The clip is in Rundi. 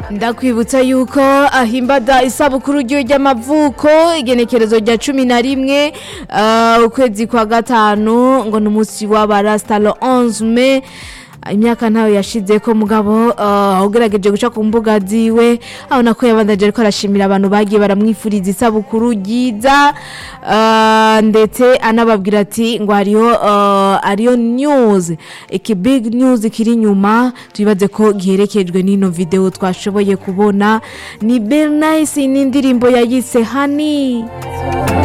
ndakwibutsa yuko ahimbada isabukuru ryo ry'amavuko igenekerezo rya cumi na rimwe ah, ukwezi kwa gatanu ngo ni umunsi w'abarasta le 11 mai imyaka ntayo yashize ko mugabo uh, ugerageje guca ku mbuga ziwe abona ko yabandaje ariko arashimira abantu bagiye baramwifuriza isabukuru ryiza uh, ndetse anababwira ati ngo hariho uh, ariyo news iki big news kiri inyuma tubibaze ko giherekejwe n'ino video twashoboye kubona ni Bernice n'indirimbo yayise Honey